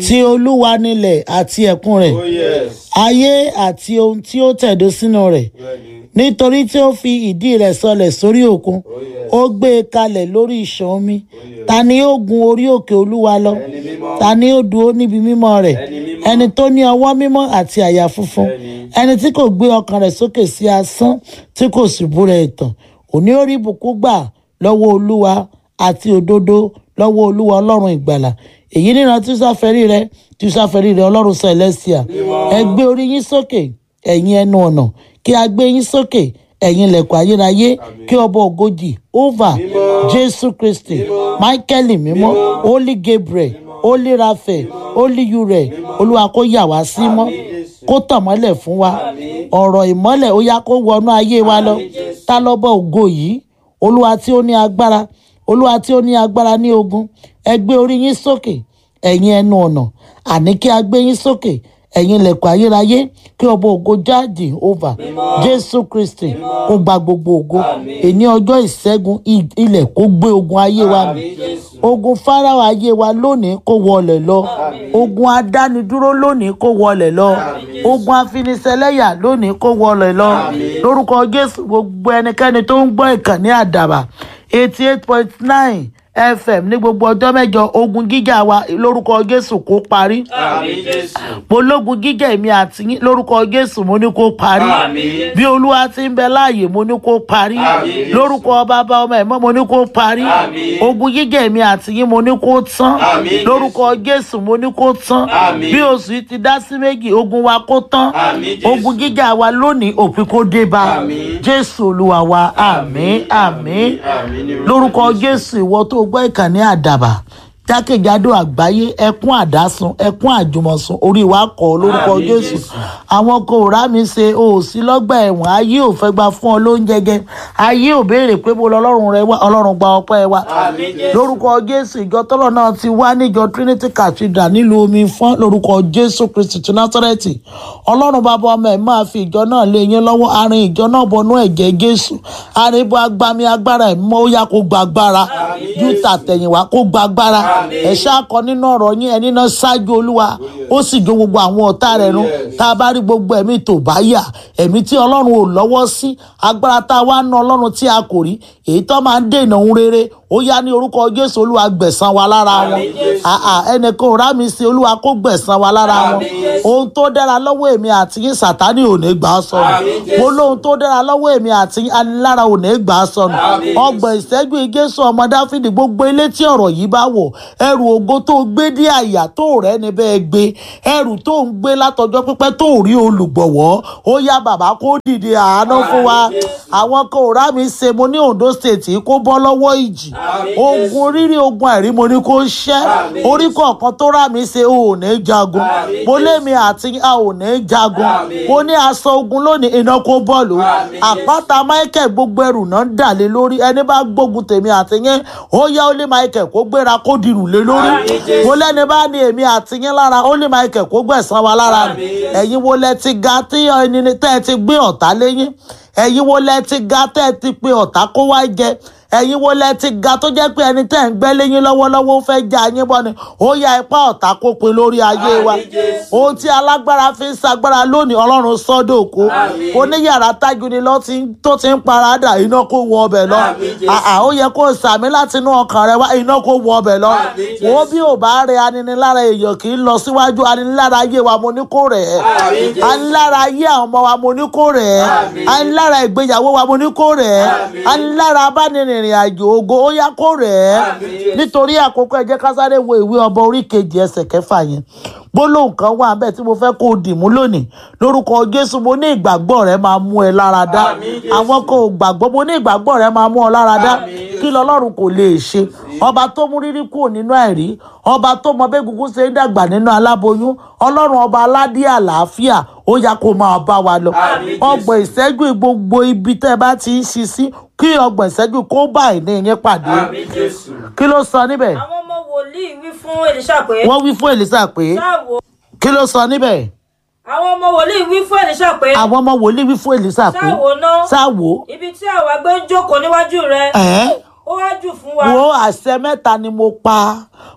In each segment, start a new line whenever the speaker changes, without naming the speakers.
ti olúwa nílẹ̀ àti ẹ̀kún rẹ̀
Oh yes.
ayé àti ohun tí ó tẹ̀dó sínú rẹ̀
Bẹ́ẹ̀ni.
nítorí tí ó fi ìdí rẹ̀ sọlẹ̀ sórí òkun
Oh yes.
ó gbé e kalẹ̀ lórí ìṣàn omi ta ni ó gun orí òkè olúwa lọ
Ẹni mímọ́.
ta ni ó dúró níbi mímọ́ rẹ̀
Ẹni mímọ́.
ẹni tó ní ọwọ́ mímọ́ àti àyà funfun
Bẹ́ẹ̀ni.
ẹni tí kò gbé ọkàn rẹ̀ sókè sí asán tí kò sì búra ẹ̀tàn òní ó rí ìbùkún gbà lọ́wọ́ olúwa àti òdodo lọ́wọ́ olúwa ọlọ́run ìgbàlà èyí níran tí sáfẹ́rí rẹ tí sáfẹ́rí rẹ ọlọ́run celestia ẹ gbé orí yín sókè ẹ̀yin ẹnu ọ̀nà kí a gbé yín sókè ẹ̀yin ilẹ̀kùn ayérayé kí ọba ògojì ova jésù kristi michael mímọ́ holy gabriel holy raphael holy uriel olúwa kó yà wá sí mọ́ kó tàn mọ́lẹ̀ fún wa ọ̀rọ̀ ìmọ́lẹ̀ ó yá kó wọnú ayé wa lọ ta lọ́bọ̀ ògo yìí olúwa tí ó ní agbára olúwa tí ó ní agbára ní ogun ẹ gbé orí yín sókè ẹ̀yin ẹnu ọ̀nà àní kí a gbé yín sókè ẹ̀yin ilẹ̀kùn ayérayé kí ọba ògo jáde over jésù kristi kó gba gbogbo ògo èní ọjọ́ ìṣẹ́gun i- ilẹ̀ kó gbé ogun ayé wa mì ogun fáráò ayé wa lónìí kó wọlẹ̀ lọ ogun adánidúró lónìí kó wọlẹ̀ lọ ogun afiniṣẹlẹ́yà lónìí kó wọlẹ̀ lọ lórúkọ jésù gbogbo ẹnikẹ́ni tó ń gbọ́ ìkànnì àdàbà eighty eight point nine fm ní gbogbo ọjọ́ mẹ́jọ ogun gíga wa lórúkọ jésù kó parí
Àmín Jésù.
mo lógun gíga èmi àti yín lórúkọ jésù mo ní kó parí
Àmín.
bí olúwa ti ń bẹ láàyè mo ní kó parí
Àmín.
lórúkọ bàbá ọmọ ẹ̀mọ́ mo ní kó parí
Àmín.
ogun gíga èmi àti yín mo ní kó tán
Àmín.
lórúkọ jésù mo ní kó tán
Àmín.
bí oṣù yìí ti dá sí méjì ogun wa kó tán
Àmín Jésù.
ogun gíga wa lónìí òpin kó dé bá
Àmín.
jésù olúwa wa àmín àmín
Àmín ní orúkọ
lórúkọ jésù ìwọ tó gbọ́ ìkànnì àdàbà jákèjádò àgbáyé ẹkún àdásùn ẹkún àjùmọ̀sùn orí wa kọ lórúkọ
Àmín,
jésù
Jésù.
àwọn kò rá mi ṣe o ò sí lọ́gbà ẹ̀wọ̀n ayé ò fẹ́ gba fún ọ lóúnjẹ jẹ ayé ò béèrè pé mo lọ ọlọ́run rẹ wá ọlọ́run gba ọpẹ́ wa
Àmín Jésù.
lórúkọ jésù ìjọ tọ́lọ̀ náà ti wá níjọ trinity cathedral nílùú omi fún lórúkọ jésù kristi ti násárẹ́tì ọlọ́run bàbá ọmọ ẹ̀ máa fi ìjọ náà lé yín lọ́wọ́ àárín ìjọ náà bọnú ẹ̀jẹ̀ jésù àárín ibo agbami agbára ẹ̀ mọ́ ó yá kó gba agbára ju tàtẹ̀yìnwá kó gba agbára ẹ̀ ṣáàkọ nínú ọ̀rọ̀ yín ẹni náà ṣáájú olúwa ó sì jó gbogbo àwọn ọ̀tá rẹ̀ run tá a bá rí gbogbo ẹ̀mí tó bá yà ẹ̀mí tí ọlọ́run ò lọ́wọ́ sí agbára tá a wá ná ọlọ́run tí a kò rí èyí tó máa ń dènà ohun rere ó yá ní orúkọ jésù olúwa gbẹ̀san wa lára wọn àà ẹnìkan ò rá mi sí olúwa kó gbẹ̀san wa lára wọn ohun tó dára lọ́wọ́ èmi àti yín sàtánì ò ní gbà á sọnù mo lóhun tó dára lọ́wọ́ èmi àti yín anilára ò ní gbà á sọnù ọgbọ̀n ìṣẹ́jú ìgésù ọmọ dáfídì gbogbo ilé tí ọ̀rọ̀ yìí bá wọ̀ ẹrù ògo tó gbé dé àyà tó rẹ́ ni bẹ́ẹ̀ gbé ẹrù tó ń gbé látọjọ́ pípẹ́ tó rí olùgbọ̀wọ́ ó yá bàbá kó dìde àánú fún wa àwọn kan ò rá mi ṣe mo ní ondo state yìí kó bọ́ lọ́wọ́ ìjì ogun rírí ogun àìrí mo ní kó ṣẹ́ orí kọ̀ọ̀kan tó rá mi ṣe ò ní jagun mo lémi àti a ò ní jagun mo ní aṣọ ogun lónìí iná kó bọ́ọ̀lù àpáta michael gbogbo ẹrù náà ń dà lé lórí ẹni bá gbógun tèmi àti yín ó yá ó lé michael kó gbéra kó dirù lé lórí mo lẹ́ni bá ní èmi àti yín lára ó lé michael kó gbẹ̀san wa lára ni ẹ̀yin wo lẹ ti ga tí ẹni tẹ́ ẹ ti gbé ọ̀tá léyìn ẹ̀yin wo lẹ ti ga tẹ́ ẹ ti pe ọ̀tá kó wá jẹ ẹ̀yin wo lẹ ti ga tó jẹ́ pé ẹni tẹ́ ẹ̀ ń gbẹ́ léyìn lọ́wọ́lọ́wọ́ ó fẹ́ já yín bọ́ ni ó ya ipá ọ̀tá kó pe lórí ayé wa ohun tí alágbára fi ń sagbára lónìí ọlọ́run sọ́dọ̀ òkú oníyàrá tájú ni lọ ti ń- tó ti ń paradà iná kó wọ ọbẹ̀ lọ àà ó yẹ kó sàmì láti inú ọkàn rẹ wá iná kó wọ ọbẹ̀ lọ wo bí ò bá rẹ aninilára èèyàn kì í lọ síwájú aninilára ayé wa mo ní kó rẹ̀ ẹ́ anilára ayé àwọn ọmọ wa mo ní kó rẹ̀ ẹ́ anilára ìgbéyàwó wa mo ní kó rẹ̀ ẹ́ anilára abánirìnrìn àjò ògo ó yá kó rẹ̀ ẹ́ nítorí àkókò ẹ jẹ́ ká sáré wo ìwé ọba orí kejì ẹsẹ̀ kẹfà yẹn gbólóhùn kan wà bẹ́ẹ̀ tí mo fẹ́ kó o dì mú lónìí lórúkọ jésù mo ní ìgbàgbọ́ rẹ máa mú ẹ lára dá àwọn kan ò gbàgbọ́ mo ní ìgbàgbọ́ rẹ máa mú ọ lára dá kí lọ́lọ́run kò lè ṣe ọba tó mú rírí kúrò nínú àìrí ọba tó mọ bẹ́ẹ̀ gúgú ṣe ń dàgbà nínú aláboyún ọlọ́run ọba aládé àlàáfíà ó yá kó máa bá wa lọ ọgbọ̀n ìṣẹ́jú gbogbo ibi tẹ́ ẹ bá ti ń ṣi sí kí ọgbọ̀n ìṣẹ́jú kó bá ìní yín pàdé
Àmín Jésù.
kí ló sọ níbẹ̀
àwọn ọmọ wòlíì wí fún èlíṣà pé
wọ́n wí fún èlísà pé
ṣáàwó
kí ló sọ níbẹ̀
àwọn ọmọ wòlíì wí fún èlíṣà pé
àwọn ọmọ wòlíì wí fún èlísà pé
ṣáàwó náà
sáwo
ibi tí àwa gbé ń jókòó níwájú rẹ
ẹ̀
ó wá jù fún wa
wo àṣẹ mẹ́ta ni mo pa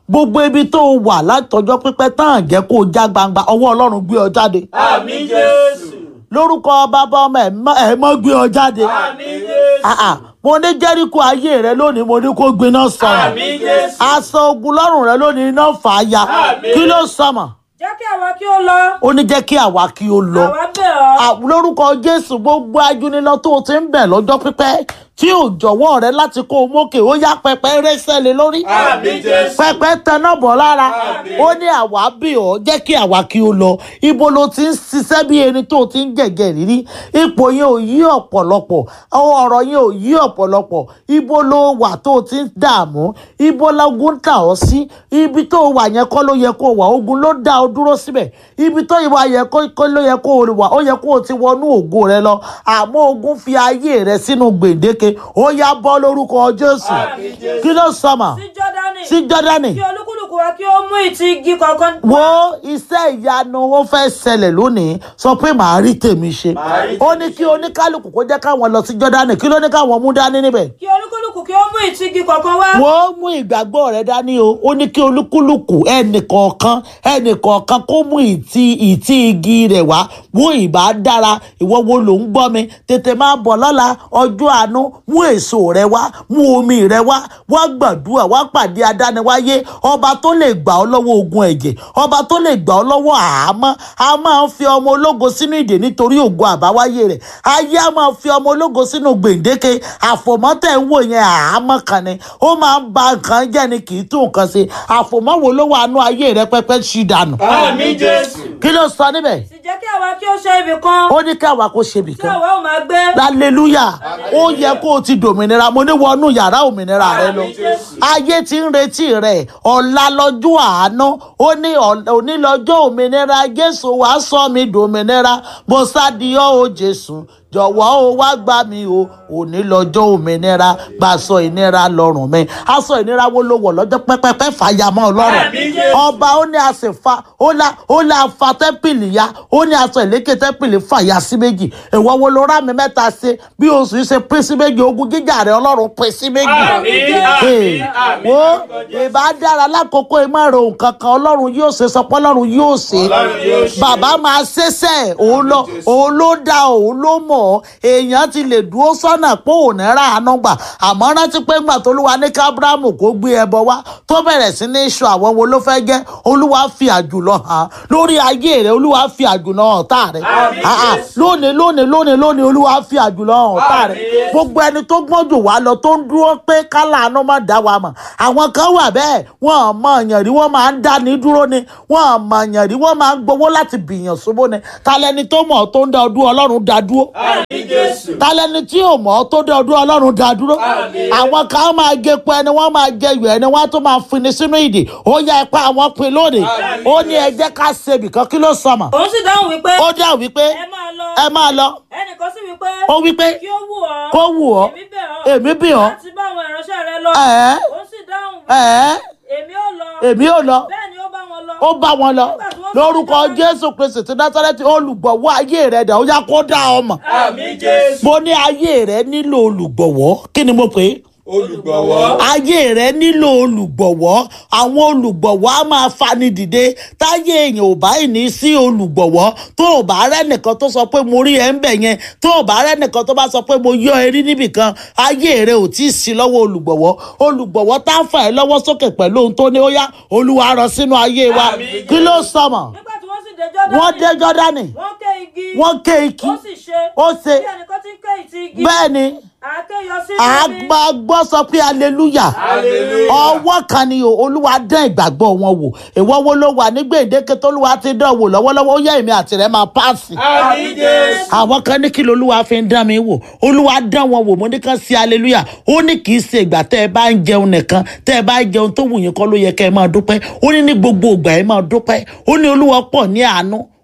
gbogbo ibi tó o wà látọjọ́ pípẹ́ tán jẹ́ kó o já gbangba ọwọ́ ọlọ́run gbé ọ jáde
Àmín Jésù.
lórúkọ bàbá ọmọ ẹ̀ mọ́- ẹ̀ mọ́ gbé ọ jáde
Àmín Jésù.
Ah, ah. mo ní jẹ́ríkò ayé rẹ lónìí mo ní kó gbiná sọ̀rọ̀
Àmín Jésù.
aṣọ ogun lọ́rùn rẹ lónìí iná fà á ya
Àmín.
kí ló sọmọ
jẹ́ kí àwa kí ó lọ
ó ní jẹ́ kí àwa kí ó lọ
àwa bẹ̀ ọ́
À, lórúkọ jésù gbogbo ajúnilọ tó o ti ń bẹ̀ lọ́jọ́ pípẹ́ tí ò jọ̀wọ́ rẹ láti kó o mókè ó yá pẹpẹ rẹ́sẹ̀ lé lórí
Àmín Jésù.
pẹpẹ tẹná bọ̀ lára
Àmín.
ó ní àwa bí ọ jẹ́ kí àwa kí ó lọ ibo ló ti ń ṣiṣẹ́ bí ẹni tó o ti ń gẹ̀gẹ̀ rírí ipò yẹn ò yí ọ̀pọ̀lọpọ̀ ọ̀rọ̀ yẹn ò yí ọ̀pọ̀lọpọ̀ ibo ló wà tó o ti ń dààmú ibo lógun tà ọ́ sí ibi tó o wà yẹn kọ́ ló yẹ kó o wà ogun ló dá ọ dúró síbẹ̀ ibi tó ìwà yẹ kó kó ló yẹ kó o wà ó yẹ kó o ti wọnú ògo rẹ lọ àmọ́ ogun fi ayé rẹ sínú gbèǹdéke ó yá bọ́ lórúkọ jésù
Àmín Jésù.
kí ló sọmọ
sí jọ́dánì
sí jọ́dánì
kí olúkúlùkù wa kí ó mú ìtì igi kọ̀ọ̀kan
wo iṣẹ́ ìyanu ó fẹ́ ṣẹlẹ̀ lónìí sọ pé màá rí tèmi ṣe
Màá rí
ó
tèmi
ní kí oníkálukú kó jẹ́ káwọn lọ sí jọ́dánì kí ló ní káwọn mú dání níbẹ̀
kí olúkúlùkù kí ó mú ìtì igi kọ̀ọ̀kan wá
wo mú ìgbàgbọ́ rẹ dání o ó ní kí olúkúlùkù ẹnìkọ̀ọ̀kan ẹnìkọ̀ọ̀kan kó mú ìtì ìtì igi rẹ̀ wá wo ìbá dára ìwọ wo ló ń gbọ́ mi tètè máa bọ̀ lọ́la ọjọ́ àánú mú èso rẹ wá mú omi rẹ wá wá gbàdúrà wá pàdé adániwáyé ọba tó lè gbà ọ́ lọ́wọ́ ogun ẹ̀jẹ̀ ọba tó lè gbà ọ́ lọ́wọ́ àhámọ́ a máa ń fi ọmọ ológo sínú ìdè nítorí ògo àbáwáyé rẹ̀ ayé a máa fi ọmọ ológo sínú gbèǹdéke àfòmọ́tẹ̀ ń wò yẹn àhámọ́ kan ni ó máa ń ba nǹkan jẹ́ ni kì í tún nǹkan ṣe àfòmọ́ wo ló wà nú ayé rẹ pẹ́pẹ́ ṣì dànù
Àmín Jésù.
kí ló sọ níbẹ̀
sì jẹ́ kí àwa kí ó ṣe ibì kan
ó ní káwa kó ṣe
tí
bìkan
àwa ò máa gbé
hallelujah ó yẹ kó o ti dòmìnira mo ní wọnú yàrá òmìnira rẹ lọ
Àmín Jésù.
ayé ti ń retí rẹ ọ̀la lọ́jọ́ àánú ó ní ọ̀- òní lọ́jọ́ òmìnira jésù wàá sọ mi dòmìnira mo sádìọ́ o jésù jọ̀wọ́ o wá gbà mí o òní lọ́jọ́ òmìnira gbàsọ ìnira lọ́rùn mi aṣọ ìnira wo ló wọ̀ lọ́jọ́ pẹ́pẹ́pẹ́ fàyàmọ́ ọlọ́run
Àmín Jésù.
ọba ó ní àṣẹfà ó la ó la fa tẹ́pìlì ya ó ní aṣọ ìlékè tẹ́pìlì fàyà sí méjì ìwọ wo ló rà mí mẹ́ta ṣe bí oṣù yìí ṣe pín sí méjì ogun jíjà rẹ ọlọ́run pín sí méjì
Àmín,
Hey,
àmín, àmín.
wo
lórúkọ Jésù.
ìbá dára lákòókò ìmọ̀ràn nǹkan kan ọlọ́run yóò ṣe sọ pé ọlọ́run yóò ṣe
Ọlọ́run yóò ṣe.
bàbá máa ṣẹ̀ṣẹ̀ òun lọ
Jésù.
òun ló dá òun ló mọ̀ ọ́ èèyàn ti lè dúró sọ́nà pé òun ní ra àánú gbà àmọ́ rántí pé ńgbà tó lúwa ní kábíráàmù kó gbé ẹbọ wá tó bẹ̀rẹ̀ sí ní sọ àwọn wo ló fẹ́ jẹ́ olúwa fi àjùlọ hàn lórí ayé rẹ olúwa fi àjùlọ hàn tá rẹ
Àmín,
Ah, ah,
Jésù.
lónìí lónìí lónìí lónìí olúwa fi àjùlọ hàn tá rẹ
Àmín, Jésù.
gbogbo ẹni tó gbọ́n jù wá lọ tó ń dúró pé kálá àánú má dá wa mọ̀ àwọn kan wà bẹ́ẹ̀ wọ́n ò mọ èèyàn rí wọ́n máa ń dá ní dúró ni wọ́n ò mọ èèyàn rí wọ́n máa ń gbowó láti bìyàn ṣubú ni talẹ́ni tó mọ̀ ọ́ tó ń dá ọdún ọlọ́run dá dúró
Àmín Jésù.
talẹ́ni tí ò mọ̀ ọ́ tó dá ọdún ọlọ́run dá dúró
Àmín.
àwọn kan máa gé pẹ́ ni wọ́n máa jẹ ìwẹ̀ ẹni wọ́n á tún máa fini sínú ìdè ó yá ipa àwọn pin lónìí
Àmín.
ó ní ẹ jẹ́ ká ṣe ibìkan kí ló sọmọ
òun sì dáhùn wípé
ó dá wípé
ẹ máa lọ
ẹ máa lọ
ẹnìkan sì wípé
ó wípé
kí ó wù ọ́
kó wù ọ́
èmi bẹ̀ ọ́
èmi bì ọ́
láti bá àwọn ìránṣẹ́ rẹ lọ
ẹ̀ẹ́
òun sì dáhùn wípé
ẹ̀ẹ́
èmi ò lọ
èmi ò lọ
bẹ́ẹ̀ ni ó bá wọn lọ
ó bá wọn lọ lórúkọ jésù kristi ti násàrẹ́tì olùgbọ̀wọ́ ayé rẹ̀ dà ó yá kó dá ọmọ
Àmín Jésù.
mo ní ayé rẹ̀ nílò olùgbọ̀wọ́ kí ni mo pè é
Olùgbọ̀wọ́.
ayé rẹ nílò olùgbọ̀wọ́ àwọn olùgbọ̀wọ́ á máa fani dìde táyé èèyàn ò bá ní sí olùgbọ̀wọ́ tó ò bá rẹ́ nìkan tó sọ pé mo rí ẹ ń bẹ̀ yẹn tó ò bá rẹ́ nìkan tó bá sọ pé mo yọ ẹ rí níbìkan ayé rẹ ò tí ì sí lọ́wọ́ olùgbọ̀wọ́ olùgbọ̀wọ́ tá ń fà ẹ́ lọ́wọ́ sókè pẹ̀lú ohun tó ní ó yá olúwa rọ sínú ayé wa
Àmín.
kí ló sọmọ
nígbà tí wọ́n sì dé jọ́dánì
wọ́n dé jọ́dánì
wọ́n ké igi
wọ́n ké ikí
ó sì ṣe
ó ṣe
bí ẹnìkan tí ń ké ìtì igi
bẹ́ẹ̀ ni
àáké yọ sí ibi
àgbàgbọ́ sọ pé hallelujah
Hallelujah.
ọwọ́ kan ni o olúwa dán ìgbàgbọ́ wọn wò ìwọ wo ló wà ní gbèdéke tólúwa ti dán wò lọ́wọ́lọ́wọ́ ó yẹ èmi àti rẹ̀ máa páàsì.
Àmín Jésù.
àwọn kan ní kí lolúwa fi ń dán mi wò olúwa dán wọn wò mo ní kàn sí hallelujah ó ní kì í ṣe ìgbà tẹ́ ẹ bá ń jẹun nìkan tẹ́ ẹ bá ń jẹun tó wù yín kọ́ ló yẹ kẹ́ ẹ máa dúpẹ́ ó ní ní gbogbo ìgbà ẹ máa dúpẹ́ ó ní olúwa pọ̀ ní àánú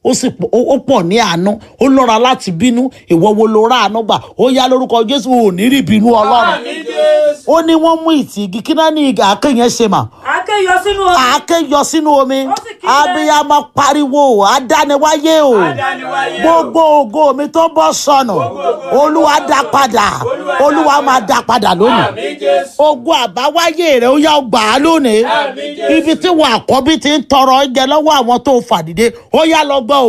ó sì pọ̀- ó ó pọ̀ ní àánú ó lọ́ra láti bínú ìwọ wo ló rà àánú gbà ó yá lórúkọ jésù ò ní rí ìbínú ọlọ́run
Àmín Jésù.
ó ní wọ́n mú ìtìgì kí náà ní ìgà àáké yẹn ṣe mà
àáké yọ sínú omi.
àáké yọ sínú omi
Ó sì kígbe.
abiyamọ pariwo adániwáyé o
Adániwáyé o.
gbogbo ògo mi tó bọ́ sọnù olúwa dá padà olúwa máa dá padà lónìí
Àmín Jésù.
ogun àbáwáyé rẹ ó yá gbà á lónìí
Àmín Jésù.
ibi tí wọn àkọ́bí ti ń tọrọ oúnjẹ lọ́wọ́ àwọn tó fàdìde ó yá lọ gbà